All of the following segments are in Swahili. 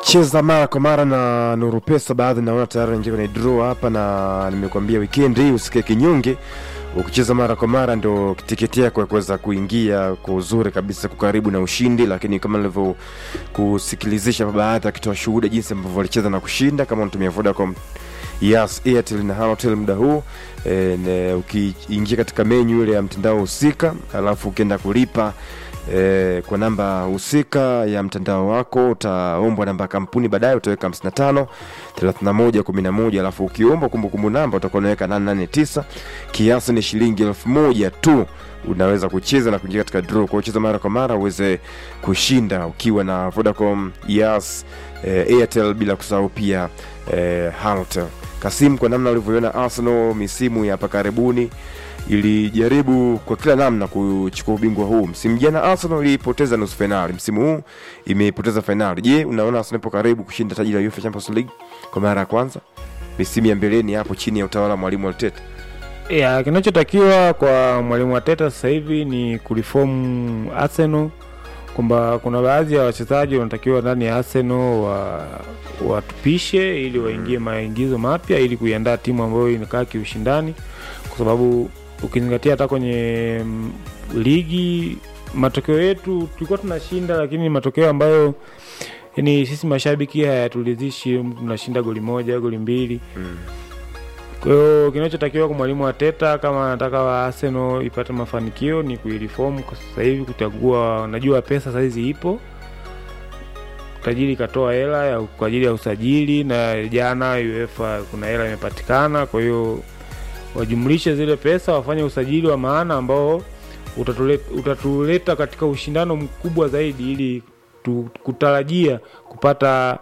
cheza mara kwa mara na Nuru Pesa, baadhi naona tayari naingia kwenye draw hapa, na nimekuambia weekend hii usikae kinyonge. Ukicheza mara kwa mara ndo tiketi yako ya kuweza kuingia kwa uzuri kabisa, kukaribu na ushindi. Lakini kama nilivyo kusikilizisha baadhi akitoa shuhuda jinsi ambavyo walicheza na kushinda, kama unatumia Vodacom Yes, Airtel na Halotel muda huu e, ukiingia katika menyu ile ya mtandao husika, alafu ukienda kulipa e, kwa namba husika ya mtandao wako utaombwa namba ya kampuni, baadaye utaweka 55 31 11, alafu ukiombwa kumbukumbu namba utakuwa unaweka 889. Kiasi ni shilingi elfu moja tu unaweza kucheza na kuingia katika draw. Kwa kucheza mara kwa mara uweze kushinda ukiwa na Vodacom, Yas, e, Airtel bila kusahau pia e, Halotel. Kasim, kwa namna ulivyoiona Arsenal misimu ya hapa karibuni ilijaribu kwa kila namna kuchukua ubingwa huu. Msimu jana Arsenal ilipoteza nusu fainali, msimu huu imepoteza fainali. Je, unaona Arsenal ipo karibu kushinda taji la UEFA Champions League kwa mara ya kwanza misimu ya mbeleni hapo chini ya utawala wa mwalimu Arteta? ya kinachotakiwa kwa mwalimu Arteta sasa hivi ni kulifomu Arsenal, kwamba kuna baadhi ya wachezaji wanatakiwa ndani ya Arsenal wa watupishe ili waingie maingizo mapya ili kuiandaa timu ambayo inakaa kiushindani, kwa sababu ukizingatia hata kwenye mm, ligi matokeo yetu tulikuwa tunashinda, lakini matokeo ambayo yani sisi mashabiki hayaturidhishi. Tunashinda goli moja, goli mbili kwa hiyo kinachotakiwa kwa mwalimu Arteta kama anataka wa Arsenal ipate mafanikio ni kuiliform kwa sasa hivi, kuchagua. Najua pesa saizi ipo, tajiri katoa hela ya kwa ajili ya usajili, na jana UEFA kuna hela imepatikana. Kwa hiyo wajumlishe zile pesa, wafanye usajili wa maana ambao utatuleta, utatuleta katika ushindano mkubwa zaidi, ili tu, kutarajia kupata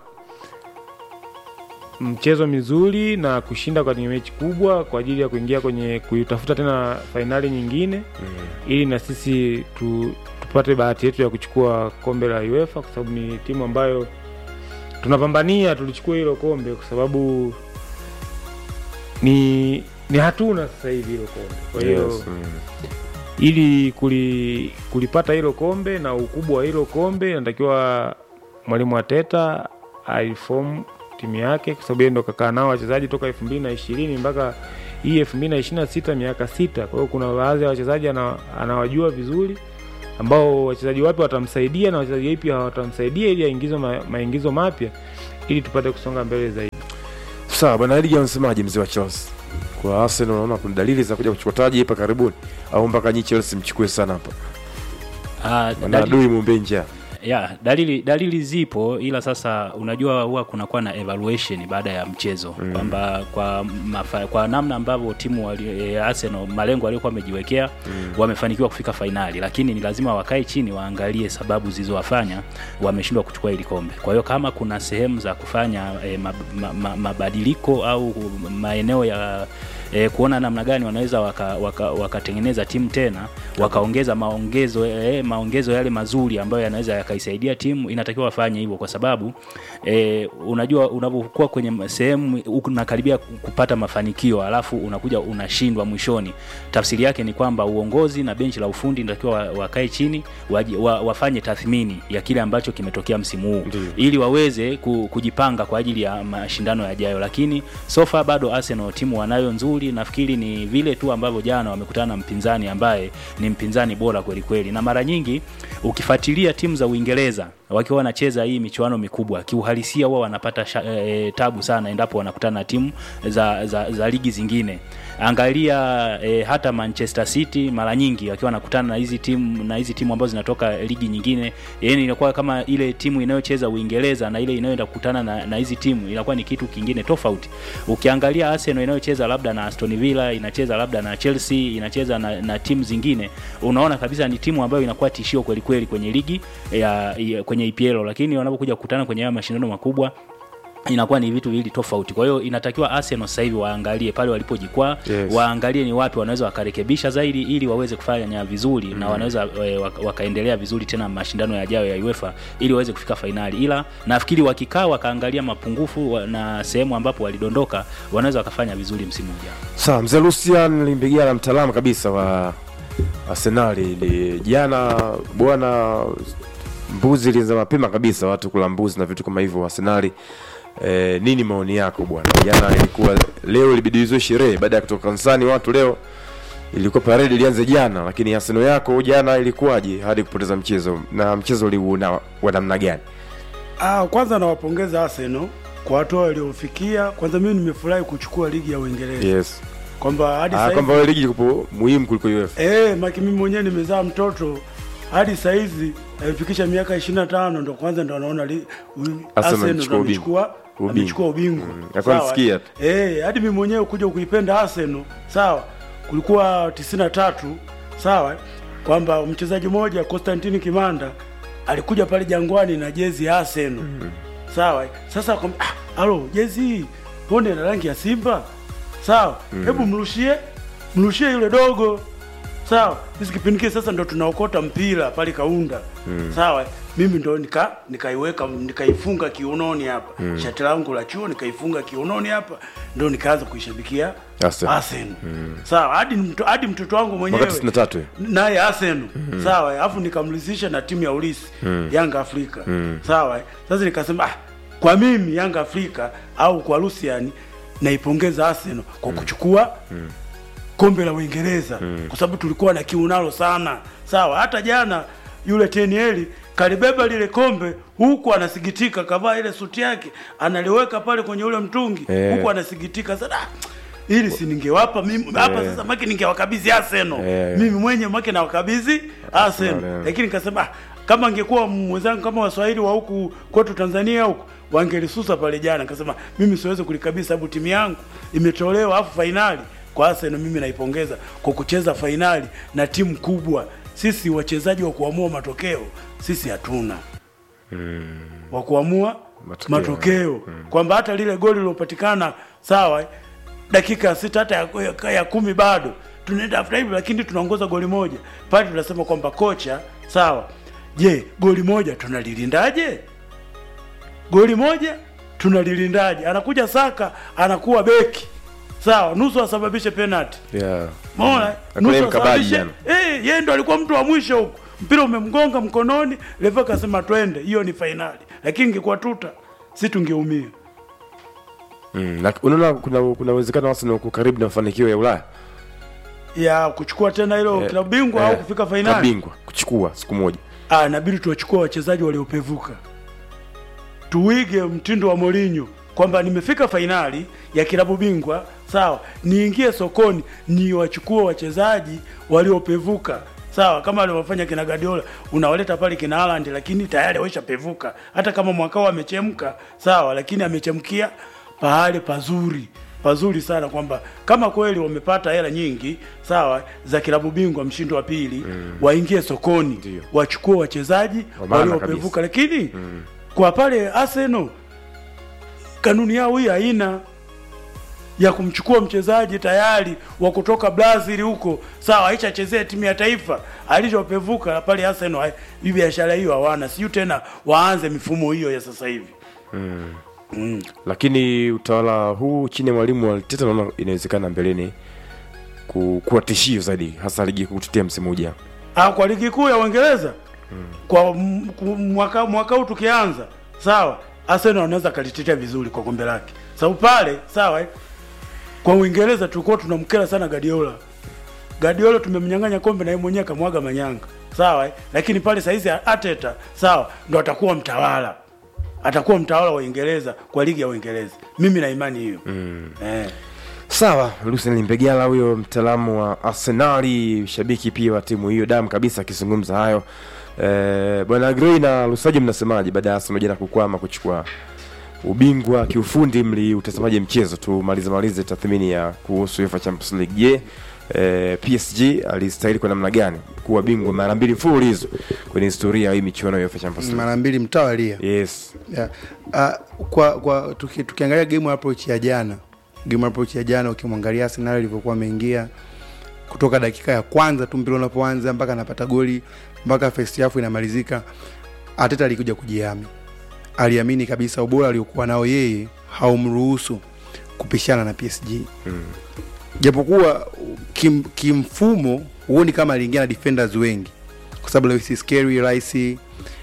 mchezo mizuri na kushinda kwenye mechi kubwa kwa ajili ya kuingia kwenye kuitafuta tena fainali nyingine ili na sisi tu, tupate bahati yetu ya kuchukua kombe la UEFA kwa sababu ni timu ambayo tunapambania tulichukua hilo kombe kwa sababu ni ni hatuna sasa hivi hilo kombe. Kwa hiyo Yes, mm. ili kuli, kulipata hilo kombe na ukubwa wa hilo kombe inatakiwa mwalimu Arteta aifomu timu yake, kwa sababu yeye ndo kakaa nao wachezaji toka elfu mbili na ishirini mpaka hii elfu mbili na ishirini na sita miaka sita. Kwa hiyo kuna baadhi ya wachezaji ana, anawajua vizuri ambao wachezaji wapi watamsaidia na wachezaji wapi hawatamsaidia ili aingizo ma, maingizo mapya ili tupate kusonga mbele zaidi. Sawa bwana Edgar, unasemaje mzee wa Chelsea? Kwa Arsenal unaona kuna dalili za kuja kuchukua taji hapa karibuni au mpaka nyi Chelsea mchukue sana hapa? Ah, Maana dali- adui mumbe njaa. ya dalili dalili zipo, ila sasa unajua huwa kunakuwa na evaluation baada ya mchezo Mm. kwamba kwa mafa, kwa namna ambavyo timu wali, e, Arsenal malengo waliokuwa wamejiwekea wamefanikiwa kufika fainali, lakini ni lazima wakae chini waangalie sababu zilizowafanya wameshindwa kuchukua hili kombe. Kwa hiyo kama kuna sehemu za kufanya e, mab, ma, ma, mabadiliko au maeneo ya e, kuona namna gani wanaweza wakatengeneza waka, wakatengeneza timu tena wakaongeza maongezo e, maongezo yale mazuri ambayo yanaweza yakaisaidia timu, inatakiwa wafanye hivyo, kwa sababu e, unajua unapokuwa kwenye sehemu unakaribia kupata mafanikio alafu unakuja unashindwa mwishoni, tafsiri yake ni kwamba uongozi na benchi la ufundi inatakiwa wa- wakae chini waji, wa, wafanye tathmini ya kile ambacho kimetokea msimu huu Ndiyo. ili waweze ku, kujipanga kwa ajili ya mashindano yajayo, lakini so far bado Arsenal timu wanayo nzuri. Nafikiri ni vile tu ambavyo jana wamekutana na mpinzani ambaye ni mpinzani bora kweli kweli, na mara nyingi ukifuatilia timu za Uingereza wakiwa wanacheza hii michuano mikubwa, kiuhalisia huwa wanapata sha, e, tabu sana endapo wanakutana na timu za, za, za ligi zingine. Angalia e, hata Manchester City mara nyingi wakiwa wanakutana na hizi timu na hizi timu ambazo zinatoka ligi nyingine, yani inakuwa kama ile timu inayocheza Uingereza na ile inayoenda kukutana na, na hizi timu inakuwa ni kitu kingine tofauti. Ukiangalia Arsenal inayocheza labda na Aston Villa, inacheza labda na Chelsea, inacheza na, na timu zingine, unaona kabisa ni timu ambayo inakuwa tishio kweli kweli kwenye ligi ya, ya kwenye EPL, lakini wanapokuja kukutana kwenye haya mashindano makubwa inakuwa ni vitu viwili tofauti. Kwa hiyo inatakiwa Arsenal sasa hivi waangalie pale walipojikwaa, Yes. waangalie ni wapi wanaweza wakarekebisha zaidi ili waweze kufanya vizuri na wanaweza e, waka- wakaendelea vizuri tena mashindano yajayo ya UEFA ili waweze kufika fainali. Ila nafikiri wakikaa wakaangalia mapungufu wa- na sehemu ambapo walidondoka, wanaweza wakafanya vizuri msimu ujao. Sawa, mzee Lucian Limbigala, mtaalamu kabisa wa Arsenali, ni jana bwana mbuzi ilianza mapema kabisa watu kula mbuzi na vitu kama hivyo arsenali eh, nini maoni yako bwana jana ilikuwa leo ilibidi izwe sherehe baada ya kutoka kanisani watu leo ilikuwa parade ilianze jana lakini arsenal yako jana ilikuwaje hadi kupoteza mchezo na mchezo uliuona wa namna gani Ah, kwanza nawapongeza Arsenal kwa hatua waliofikia. Kwanza mimi nimefurahi kuchukua ligi ya Uingereza yes kwamba hadi ah, sasa kwamba wewe ligi iko muhimu kuliko UEFA eh, maki mimi mwenyewe nimezaa mtoto hadi saizi amefikisha miaka 25 ndo kwanza ndo anaona li- u- Arsenal amechukua ndo ubingwa. amechukua Ubingwa. amechukua ubingwa. Mm, alikuwa Sawa. anasikia tu. Eh, hadi mimi mwenyewe kuja kuipenda Arsenal, sawa. Kulikuwa 93, sawa, kwamba mchezaji mmoja Constantine Kimanda alikuja pale Jangwani na jezi ya Arsenal. Sawa. Sasa kwa ah, alo, jezi hii mbona ina rangi ya Simba? Sawa. Hebu mrushie mrushie yule dogo. Sawa. Sisi kipindi kile sasa ndo tunaokota mpira pale Kaunda. Sawa. Mimi ndo nika nikaiweka nikaifunga kiunoni hapa. Shati langu la chuo nikaifunga kiunoni hapa ndo nikaanza kuishabikia Arsenal. Arsenal. Sawa. Hadi mto, hadi mtoto wangu mwenyewe mwaka 93 eh? naye Arsenal sawa, alafu nikamridhisha na timu ya ulisi Yanga Afrika sawa. Sasa nikasema ah, kwa mimi Yanga Afrika au kwa Lucian naipongeza Arsenal kwa kuchukua kombe la Uingereza kwa sababu tulikuwa na kiu nalo sana sawa. Hata jana yule Tenieli kalibeba lile kombe huku anasikitika, kavaa ile suti yake analiweka pale kwenye ule mtungi Eh. huku anasikitika sana "Ah, ili si ningewapa mimi hapa sasa, maki ningewakabidhi Arsenal Eh. mimi mwenye make na wakabidhi Arsenal, Arsenal, eh. lakini nikasema ah, kama angekuwa mwenzangu kama waswahili wa huku kwetu Tanzania huku wangelisusa pale jana. Nikasema mimi siwezi kulikabidhi sababu timu yangu imetolewa, afu fainali kwa Arsenal. Mimi naipongeza kwa kucheza fainali na timu kubwa. Sisi wachezaji wa kuamua matokeo sisi hatuna wa kuamua Matokeo. matokeo, kwamba hata lile goli lilopatikana sawa, dakika ya sita hata ya, ya, ya kumi bado tunaenda after hivi, lakini tunaongoza goli moja pale, tunasema kwamba kocha sawa, je, goli moja tunalilindaje? Goli moja tunalilindaje? Anakuja Saka anakuwa beki sawa, nusu asababishe penalty yeah. Umeona? Hakuna Nusu mkabaji asababishe. jana. Eh, yeye ndo alikuwa mtu wa mwisho huko. Mpira umemgonga mkononi, refa akasema twende, hiyo ni fainali. Lakini ingekuwa tuta, si tungeumia. mm. na unaona kuna kuna uwezekano Arsenal uko karibu na mafanikio ya Ulaya Ya kuchukua tena hilo Eh, klabu bingwa eh, au kufika fainali. kabingwa kuchukua siku moja Ah, inabidi tuwachukue wachezaji waliopevuka. Tuige mtindo wa Mourinho kwamba nimefika fainali ya kilabu bingwa, sawa, niingie sokoni niwachukue wachezaji waliopevuka. Sawa, kama alivyofanya kina Guardiola, unawaleta pale kina Haaland lakini tayari wameshapevuka. Hata kama mwaka wao amechemka, sawa, lakini amechemkia pahali pazuri pazuri sana kwamba kama kweli wamepata hela nyingi sawa za kilabu bingwa mshindo wa pili waingie sokoni Ndio. wachukue wachezaji Wa maana waliopevuka lakini kwa pale Arsenal kanuni yao hii haina ya kumchukua mchezaji tayari wa kutoka Brazil huko sawa, aishachezea timu ya taifa alishopevuka pale Arsenal. hai- Hii biashara hiyo hawana, siyo tena waanze mifumo hiyo ya sasa hivi. lakini utawala huu chini ya mwalimu wa Arteta naona inawezekana mbeleni ku- kuwa tishio zaidi hasa ligi kuu kutetea msimu ujao Ah, kwa ligi kuu ya Uingereza kwa m- ku- mwaka mwaka huu tukianza, sawa, Arsenal anaweza kalitetea vizuri kwa kombe lake, sababu pale sawa, eh, kwa Uingereza tulikuwa tunamkera sana Guardiola. Guardiola tumemnyang'anya kombe na yeye mwenyewe akamwaga manyanga, sawa, eh, lakini pale saizi Arteta sawa, ndo atakuwa mtawala, atakuwa mtawala wa Uingereza kwa ligi ya Uingereza. Mimi na imani hiyo eh. sawa Lucien Mbegala huyo mtaalamu wa Arsenali shabiki pia wa timu hiyo damu kabisa akizungumza hayo eh, bwana Grey na Lusaji mnasemaje baada ya Arsenal jana kukwama kuchukua ubingwa kiufundi mliutazamaje mchezo tumalize malize tathmini ya kuhusu UEFA Champions League je eh, PSG alistahili kwa namna gani kuwa bingwa mara mbili mfululizo kwenye historia ya hii michuano ya UEFA Champions League mara mbili mtawalia yes yeah. uh, kwa kwa tuki, tukiangalia game approach ya jana game approach ya jana ukimwangalia Arsenal ilivyokuwa ameingia kutoka dakika ya kwanza tu mpira unapoanza mpaka anapata goli mpaka first half inamalizika Arteta alikuja kujihami aliamini kabisa ubora aliokuwa nao yeye haumruhusu kupishana na PSG mm. japokuwa kim, kimfumo huoni kama aliingia na defenders wengi kwa sababu Lewis Skelly Rice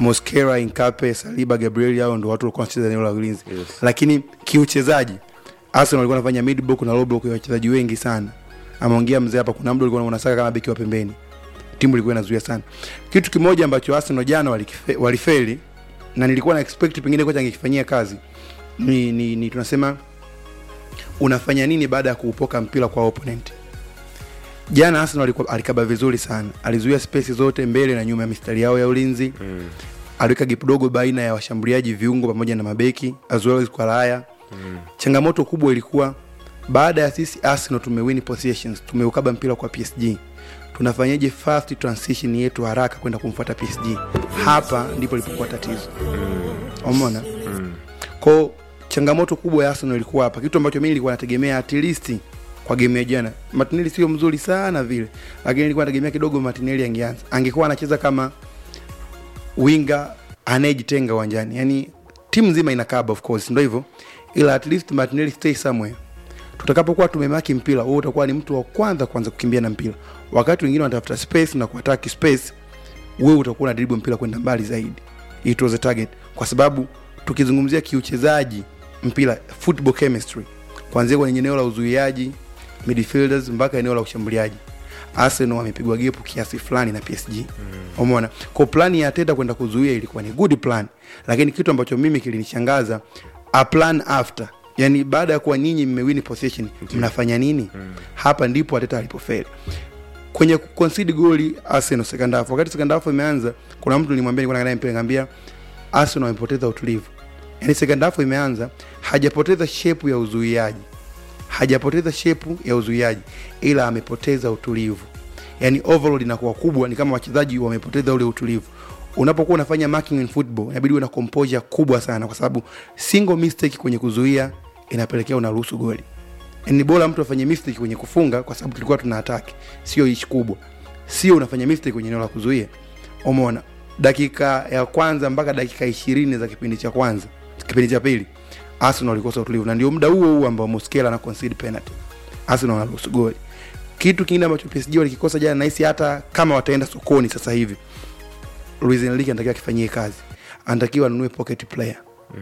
Mosquera, Inkape, Saliba, Gabriel hao ndio watu walikuwa wanacheza eneo la ulinzi. Yes. Lakini kiuchezaji Arsenal walikuwa wanafanya mid block na low block ya wachezaji wengi sana. Ameongea mzee hapa kuna mtu alikuwa anasaka kama beki wa pembeni. Timu ilikuwa inazuia sana. Kitu kimoja ambacho Arsenal jana walikife- walifeli na nilikuwa na expect pengine kocha angekifanyia kazi ni, ni, ni tunasema unafanya nini baada ya kuupoka mpira kwa opponent. Jana Arsenal alikuwa alikaba vizuri sana, alizuia space zote mbele na nyuma ya mistari yao ya ulinzi Mm. aliweka gap dogo baina ya washambuliaji viungo pamoja na mabeki as well as kwa raya Mm. changamoto kubwa ilikuwa baada ya sisi Arsenal tumewin possessions tumeukaba mpira kwa PSG tunafanyaje fast transition yetu haraka kwenda kumfuata PSG hapa ndipo ilipokuwa tatizo umeona Mm. ko changamoto kubwa ya Arsenal ilikuwa hapa kitu ambacho mimi nilikuwa nategemea at least kwa game ya jana Martinelli sio mzuri sana vile lakini nilikuwa nategemea kidogo Martinelli angeanza angekuwa anacheza kama winga anayejitenga uwanjani yani timu nzima inakaba of course ndio hivyo ila at least Martinelli stay somewhere tutakapokuwa tumemaki mpira wewe utakuwa ni mtu wa kwanza kwanza kukimbia na mpira wakati wengine wanatafuta space na kuattack space wewe utakuwa na dribble mpira kwenda mbali zaidi it was a target kwa sababu tukizungumzia kiuchezaji mpira football chemistry kuanzia kwenye eneo la uzuiaji midfielders mpaka eneo la ushambuliaji Arsenal wamepigwa gepu kiasi fulani na PSG umeona kwa plani ya Arteta kwenda kuzuia ilikuwa ni good plan lakini kitu ambacho mimi kilinishangaza a plan after yani baada ya kuwa nyinyi mmewini possession mnafanya nini hapa ndipo Arteta alipofeli kwenye concede goli Arsenal second half. Wakati second half imeanza, kuna mtu nilimwambia, nilikuwa naangalia mpira, nikamwambia Arsenal wamepoteza utulivu. Yani second half imeanza, hajapoteza shape ya uzuiaji, hajapoteza shape ya uzuiaji, ila amepoteza utulivu. Yani overload inakuwa kubwa, ni kama wachezaji wamepoteza ule utulivu. Unapokuwa unafanya marking in football, inabidi uwe na composure kubwa sana, kwa sababu single mistake kwenye kuzuia inapelekea unaruhusu goli ni bora mtu afanye mistake kwenye kufunga kwa sababu tulikuwa tuna attack sio ishi kubwa sio unafanya mistake kwenye eneo la kuzuia umeona dakika ya kwanza mpaka dakika ishirini za kipindi cha kwanza kipindi cha pili Arsenal walikosa utulivu na ndio muda huo huo ambao Mosquera ana concede penalty Arsenal wanaruhusu goli kitu kingine ambacho PSG walikikosa jana nahisi hata kama wataenda sokoni sasa hivi Luis Enrique anatakiwa akifanyie kazi anatakiwa anunue pocket player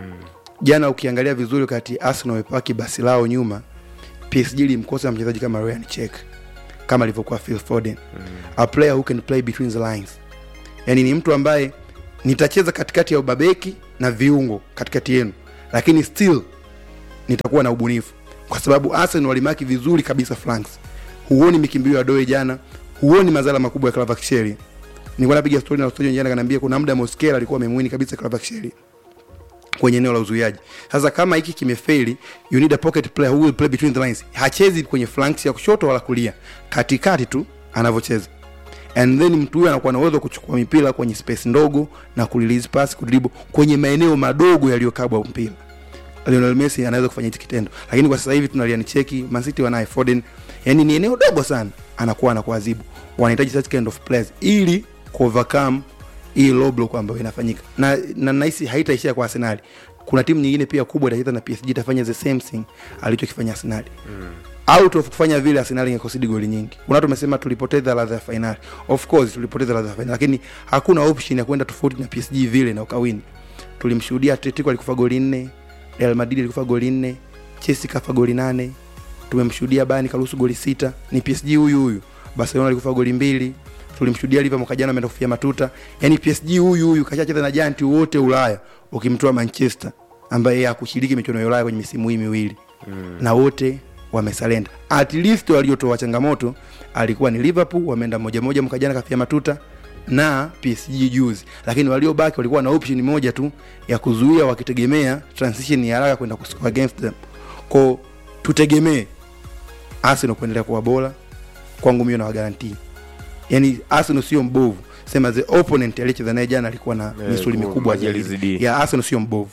jana ukiangalia vizuri wakati Arsenal wamepaki basi lao nyuma PSG ilimkosa mchezaji kama Ryan Check kama alivyokuwa Phil Foden a player who can play between the lines yani ni mtu ambaye nitacheza katikati ya ubabeki na viungo katikati yenu lakini still nitakuwa na ubunifu kwa sababu Arsenal walimaki vizuri kabisa flanks huoni mikimbio ya Doe jana huoni madhara makubwa ya Kvaratskhelia nilikuwa napiga story na story jana kanaambia kuna muda Mosquera alikuwa amemwini kabisa Kvaratskhelia kwenye eneo la uzuiaji. Sasa kama hiki kimefeli, you need a pocket player who will play between the lines. Hachezi kwenye flanks ya kushoto wala kulia, katikati tu anavyocheza, and then mtu huyo anakuwa na uwezo wa kuchukua mipira kwenye space ndogo na kurelease pass, kudribble kwenye maeneo madogo yaliyokabwa mpira. Lionel Messi anaweza kufanya hiki kitendo, lakini kwa sasa hivi tunaliani cheki Man City wanaye Foden, yani ni eneo dogo sana, anakuwa anakuadhibu. Wanahitaji such kind of players ili ku overcome hii low block ambayo inafanyika na na nahisi haitaishia kwa Arsenal. Kuna timu nyingine pia kubwa itacheza na PSG itafanya the same thing alichokifanya Arsenal. Mm. Out of kufanya vile Arsenal ingekosidi goli nyingi. Kuna watu wamesema tulipoteza ladha ya finali. Of course tulipoteza ladha ya finali lakini hakuna option ya kwenda tofauti na PSG vile na ukawini. Tulimshuhudia Atletico alikufa goli nne, Real Madrid alikufa goli nne, Chelsea kafa goli nane. Tumemshuhudia Bayern karuhusu goli sita. Ni PSG huyu huyu. Barcelona alikufa goli mbili, tulimshuhudia Liverpool mwaka jana ameenda kufia matuta. Yani PSG huyu huyu kashacheza na giant wote Ulaya, ukimtoa Manchester ambaye yeye hakushiriki michuano ya Ulaya kwenye misimu hii miwili mm. na wote wamesalenda. At least waliotoa changamoto alikuwa ni Liverpool, wameenda moja moja mwaka jana kafia matuta na PSG juzi, lakini waliobaki walikuwa na option moja tu ya kuzuia, wakitegemea transition ya haraka kwenda kuscore against them. Kwa tutegemee Arsenal kuendelea kuwa bora, kwangu mimi na wagarantii yani Arsenal sio mbovu, sema the opponent aliyecheza naye jana alikuwa na Eh, misuli kwa- mikubwa maji zaidi. alizidi. ya Arsenal sio mbovu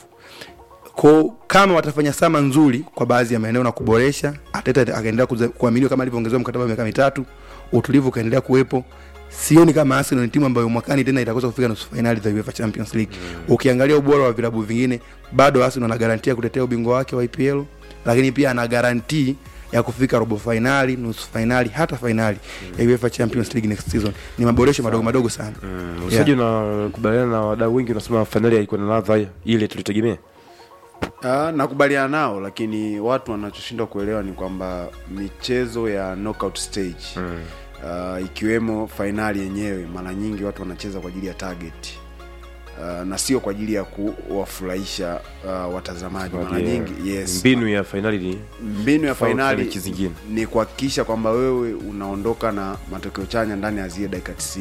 ko kama watafanya sama nzuri kwa baadhi ya maeneo na kuboresha, Arteta akaendelea kuza- kuaminiwa kama alivyoongezewa mkataba wa miaka mitatu, utulivu ukaendelea kuwepo. Sioni kama Arsenal ni timu ambayo mwakani tena itakosa kufika nusu fainali za UEFA Champions League. Ukiangalia ubora wa vilabu vingine, bado Arsenal ana garantia kutetea ubingwa wake wa EPL, lakini pia ana garantii ya kufika robo fainali nusu fainali hata fainali ya UEFA Champions League next season ni maboresho madogo madogo sana Mm, usaji unakubaliana na wadau wengi unasema fainali haikuwa na ladha ile tulitegemea Ah, nakubaliana nao lakini watu wanachoshindwa kuelewa ni kwamba michezo ya knockout stage mm. uh, ikiwemo fainali yenyewe mara nyingi watu wanacheza kwa ajili ya target uh, na sio kwa ajili ya kuwafurahisha uh, watazamaji mara Yeah. nyingi yes mbinu ya fainali ni mbinu ya Tofauti na fainali mechi zingine. ni kuhakikisha kwamba wewe unaondoka na matokeo chanya ndani ya zile dakika 90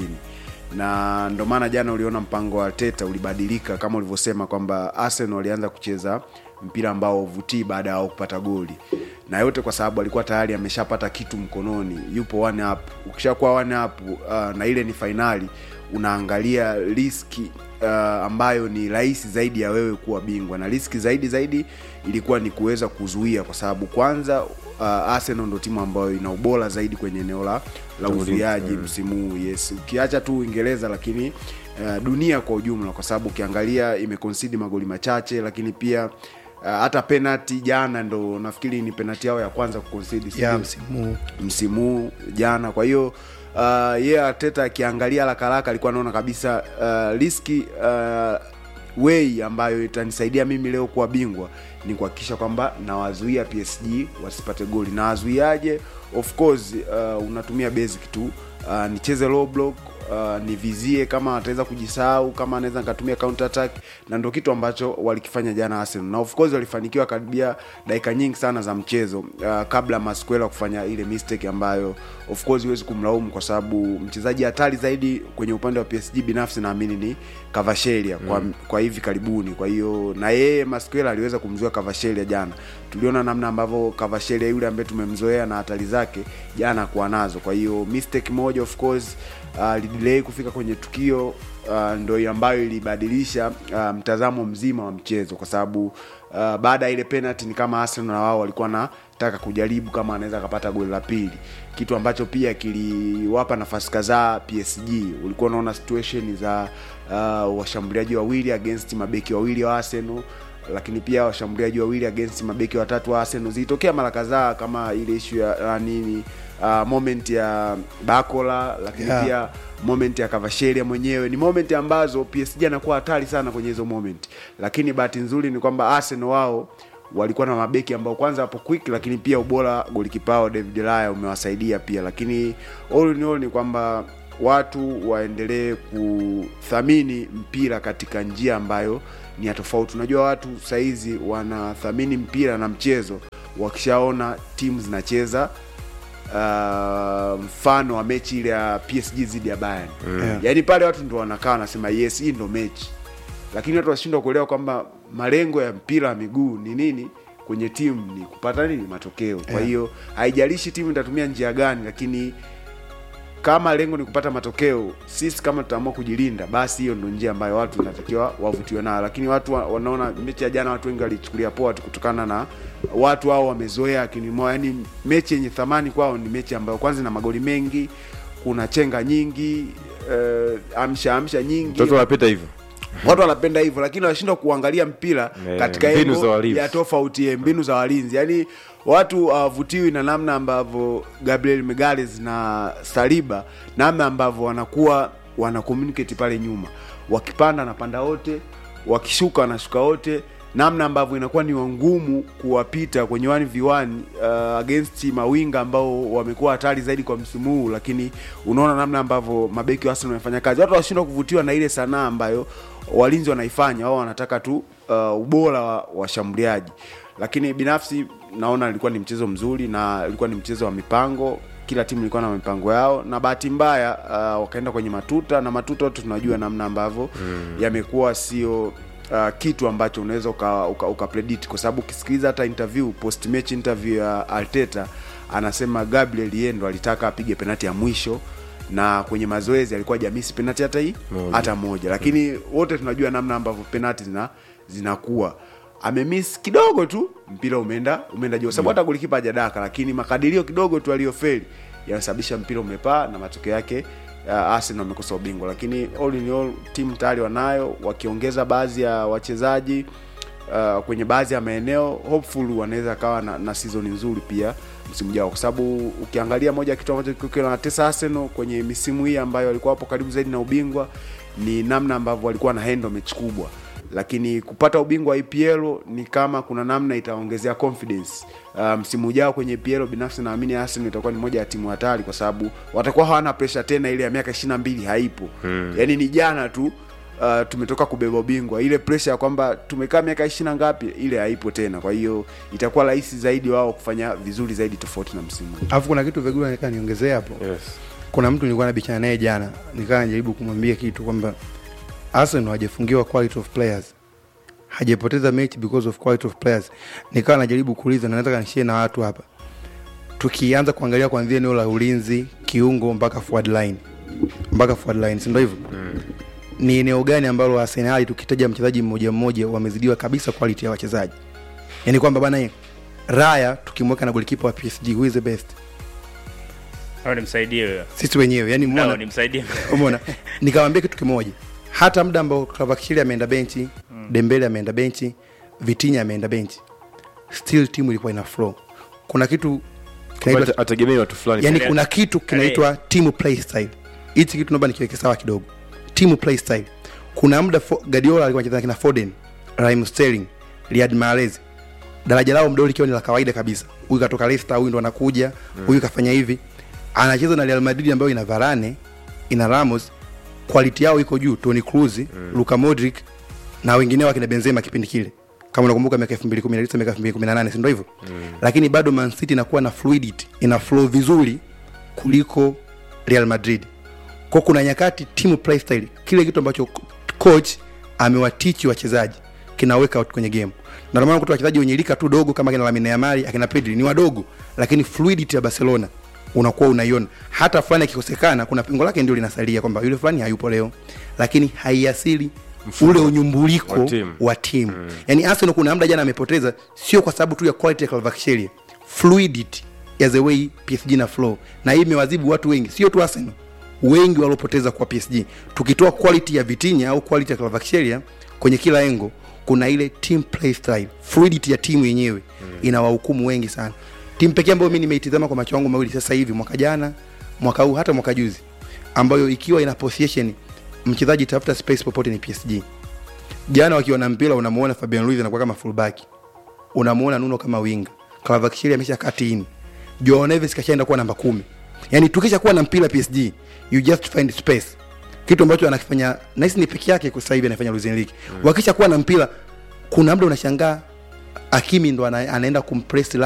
na ndo maana jana uliona mpango wa Arteta ulibadilika kama ulivyosema kwamba Arsenal walianza kucheza mpira ambao uvutii baada ya wao kupata goli na yote kwa sababu alikuwa tayari ameshapata kitu mkononi yupo one up ukishakuwa one up uh, na ile ni fainali unaangalia riski uh, ambayo ni rahisi zaidi ya wewe kuwa bingwa na riski zaidi zaidi ilikuwa ni kuweza kuzuia kwa sababu kwanza uh, Arsenal ndo timu ambayo ina ubora zaidi kwenye eneo la la uzuiaji msimu huu yes ukiacha tu Uingereza lakini uh, dunia kwa ujumla kwa sababu ukiangalia imekonsidi magoli machache lakini pia uh, hata penalty jana ndo nafikiri ni penalty yao ya kwanza kukonsidi si ya ndio? msimu huu. msimu huu jana kwa hiyo uh, ye yeah, Arteta akiangalia haraka haraka alikuwa anaona kabisa uh, riski uh, way ambayo itanisaidia mimi leo kuwa bingwa ni kuhakikisha kwamba nawazuia PSG wasipate goli na wazuiaje of course uh, unatumia basic tu uh, nicheze low block uh, nivizie kama ataweza kujisahau kama anaweza nikatumia counter attack na ndo kitu ambacho walikifanya jana Arsenal na of course walifanikiwa karibia dakika nyingi sana za mchezo uh, kabla Masquela kufanya ile mistake ambayo of course huwezi kumlaumu kwa sababu mchezaji hatari zaidi kwenye upande wa PSG binafsi naamini ni Kavashelia kwa, kwa hivi karibuni kwa hiyo na yeye Masquela aliweza kumzuia Kavashelia jana tuliona namna ambavyo Kavashelia yule ambaye tumemzoea na hatari zake jana kuwa nazo kwa hiyo mistake moja of course uh, lidelay kufika kwenye tukio uh, ndo ambayo ilibadilisha uh, mtazamo mzima wa mchezo kwa sababu uh, baada ya ile penalty ni kama Arsenal na wao walikuwa nataka kujaribu kama anaweza akapata goli la pili kitu ambacho pia kiliwapa nafasi kadhaa PSG ulikuwa unaona situation za uh, washambuliaji wawili against mabeki wawili wa Arsenal lakini pia washambuliaji wawili against mabeki watatu wa Arsenal zilitokea mara kadhaa kama ile issue ya ya nini uh, moment ya Bakola lakini Yeah. pia moment ya Kavashelia mwenyewe ni moment ambazo PSG anakuwa hatari sana kwenye hizo moment, lakini bahati nzuri ni kwamba Arsenal wao walikuwa na mabeki ambao kwanza hapo quick, lakini pia ubora golikipao David Raya umewasaidia pia, lakini all in all ni kwamba watu waendelee kuthamini mpira katika njia ambayo ni ya tofauti. Unajua watu saizi wanathamini mpira na mchezo wakishaona timu zinacheza uh, mfano wa mechi ile ya PSG dhidi ya Bayern Yeah. yaani pale watu ndo wanakaa wanasema yes hii ndo mechi lakini watu washindwa kuelewa kwamba malengo ya mpira wa miguu ni nini kwenye timu ni kupata nini matokeo kwa Yeah. hiyo haijalishi timu itatumia njia gani lakini kama lengo ni kupata matokeo sisi kama tutaamua kujilinda basi hiyo ndo njia ambayo watu inatakiwa wavutiwe nayo lakini watu wa- wanaona mechi ya jana watu wengi walichukulia poa tu kutokana na watu hao wamezoea akini mwao yani mechi yenye thamani kwao ni mechi ambayo kwanza ina magoli mengi kuna chenga nyingi uh, amsha amsha nyingi mtoto wanapita hivyo watu wanapenda hivyo lakini wanashindwa kuangalia mpira Eh, katika mbinu engo za walinzi. ya tofauti ya mbinu za walinzi yaani watu hawavutiwi na namna ambavyo gabriel megales na saliba namna ambavyo wanakuwa wana communicate pale nyuma wakipanda anapanda wote wakishuka wanashuka wote namna ambavyo inakuwa ni ngumu kuwapita kwenye 1v1 uh, against mawinga ambao wamekuwa hatari zaidi kwa msimu huu lakini unaona namna ambavyo mabeki wa Arsenal wamefanya kazi watu washindwa kuvutiwa na ile sanaa ambayo walinzi wanaifanya wao wanataka tu uh, ubora wa washambuliaji lakini binafsi naona ilikuwa ni mchezo mzuri na ilikuwa ni mchezo wa mipango kila timu ilikuwa na mipango yao na bahati mbaya uh, wakaenda kwenye matuta na matuta wote tunajua namna ambavyo mm. yamekuwa sio uh, kitu ambacho unaweza uka, uka, uka predict kwa sababu ukisikiliza hata interview post match interview ya Arteta anasema Gabriel yeye ndo alitaka apige penati ya mwisho na kwenye mazoezi alikuwa jamisi penati hata hii Moja. hata moja lakini wote tunajua namna ambavyo penati zina zinakuwa amemiss kidogo tu mpira umeenda umeenda juu sababu hata golikipa hajadaka lakini makadirio kidogo tu aliyofeli yanasababisha mpira umepaa na matokeo yake uh, Arsenal wamekosa ubingwa lakini all in all timu tayari wanayo wakiongeza baadhi ya wachezaji uh, kwenye baadhi ya maeneo hopeful wanaweza kawa na, na season nzuri pia msimu ujao kwa sababu ukiangalia moja ya kitu ambacho kilikuwa kinawatesa Arsenal kwenye misimu hii ambayo walikuwa hapo karibu zaidi na ubingwa ni namna ambavyo walikuwa na handle mechi kubwa lakini kupata ubingwa wa EPL ni kama kuna namna itaongezea confidence uh, msimu ujao kwenye EPL. Binafsi naamini Arsenal itakuwa ni moja ya timu hatari, kwa sababu watakuwa hawana pressure tena, ile ya miaka 22 haipo hmm. Yani ni jana tu uh, tumetoka kubeba ubingwa, ile pressure ya kwamba tumekaa miaka ishirini ngapi, ile haipo tena. Kwa hiyo itakuwa rahisi zaidi wao kufanya vizuri zaidi tofauti na msimu huu. alafu kuna kitu vigula nikaa niongezee hapo yes. kuna mtu nilikuwa nabichana naye jana nikaa najaribu kumwambia kitu kwamba Arsenal hajafungiwa quality of players hajapoteza mechi because of quality of players nikawa najaribu kuuliza na nataka nishie na watu hapa tukianza kuangalia kuanzia eneo la ulinzi kiungo mpaka forward line mpaka forward line si ndio hivyo mm. ni eneo gani ambalo Arsenal tukitaja mchezaji mmoja mmoja wamezidiwa kabisa quality ya wachezaji yani kwamba bana eh, Raya tukimweka na golikipa wa PSG who is the best Au nimsaidie huyo sisi wenyewe yani Au umeona nimsaidie umeona nikamwambia kitu kimoja hata muda ambao Kvaratskhelia ameenda benchi mm. Dembele ameenda benchi Vitinha ameenda benchi still timu ilikuwa ina flow kuna kitu kinaitwa Ate- ategemei watu fulani yani kuna kitu kinaitwa team play style hichi kitu naomba nikiweke sawa kidogo team play style kuna muda Fo- Guardiola alikuwa anacheza na kina Foden Raheem Sterling Riyad Mahrez daraja lao mdoli likiwa ni la kawaida kabisa huyu katoka Leicester huyu ndo anakuja huyu kafanya hivi anacheza na Real Madrid ambayo ina Varane ina Ramos quality yao iko juu Toni Kroos mm. Luka Modric na wengineo akina Benzema kipindi kile kama unakumbuka miaka 2019 miaka 2018 si ndio hivyo mm. lakini bado Man City inakuwa na fluidity ina flow vizuri kuliko Real Madrid kwa kuna nyakati team play style kile kitu ambacho coach amewatichi wachezaji kina work out kwenye game na ndio maana kutoa wachezaji wenye lika tu dogo kama kina Lamine Yamal akina Pedri ni wadogo lakini fluidity ya Barcelona unakuwa unaiona hata fulani akikosekana kuna pengo lake ndio linasalia kwamba yule fulani hayupo leo lakini haiasili ule unyumbuliko wa timu. wa timu mm. yani Arsenal kuna muda jana amepoteza sio kwa sababu tu ya quality ya Kvaratskhelia fluidity ya the way PSG na flow na hii imewazibu watu wengi sio tu Arsenal wengi waliopoteza kwa PSG tukitoa quality ya Vitinha au quality ya Kvaratskhelia kwenye kila engo kuna ile team play style fluidity ya timu yenyewe mm. inawahukumu wengi sana timu pekee ambayo mimi nimeitizama kwa macho yangu mawili sasa hivi mwaka jana mwaka huu hata mwaka juzi ambayo ikiwa ina possession mchezaji tafuta space popote ni PSG jana wakiwa na mpira unamuona Fabian Ruiz anakuwa kama fullback unamuona Nuno kama winga Kvaratskhelia amesha kati in Joao Neves kashaenda kuwa namba kumi yani tukisha kuwa na mpira PSG you just find space kitu ambacho anakifanya nahisi ni peke yake kwa sasa hivi anafanya Luis Enrique mm. wakisha kuwa na mpira kuna muda unashangaa Hakimi ndo ana, anaenda kumpress